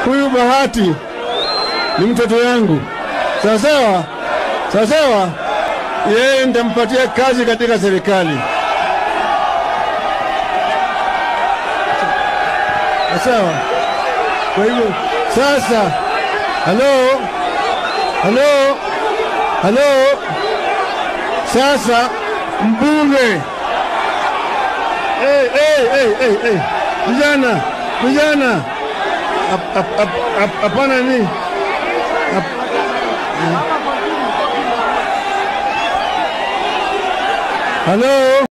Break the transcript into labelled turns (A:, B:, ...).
A: huyu Bahati ni mtoto yangu, sawa sawa, sawa sawa. Yeye nitampatia kazi katika serikali, sawa. Kwa hivyo sasa, halo, halo, halo, sasa mbunge Hey, hey, hey, hey, hey. Vijana, vijana, Hap- hap- hap- hap- hapana ni Hap- Halo.